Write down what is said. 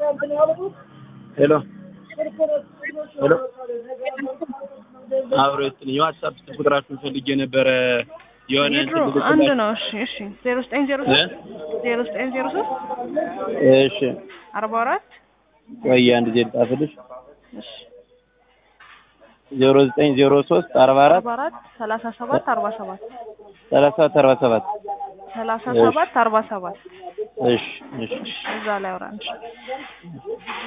ሄሎ ሄሎ አብሮ ይስጥልኝ። የዋትሳፕ ስልክ ቁጥራችሁን ፈልጌ ነበረ። የሆነ የድሮ እንትን አንድ ልልክላችሁ- ነው። እሺ እሺ ዜሮ ዘጠኝ ዜሮ ሶስት ዜሮ ዘጠኝ ዜሮ ሶስት እሺ አርባ አራት ቆይ አንድ ጊዜ ልጻፍልሽ። እሺ ዜሮ ዘጠኝ ዜሮ ሶስት አርባ አራት አርባ አራት ሰላሳ ሰባት አርባ ሰባት ሰላሳ አርባ ሰባት ሰላሳ እሺ። ሰባት አርባ ሰባት እሺ እሺ እዛ ላይ አውራንሽ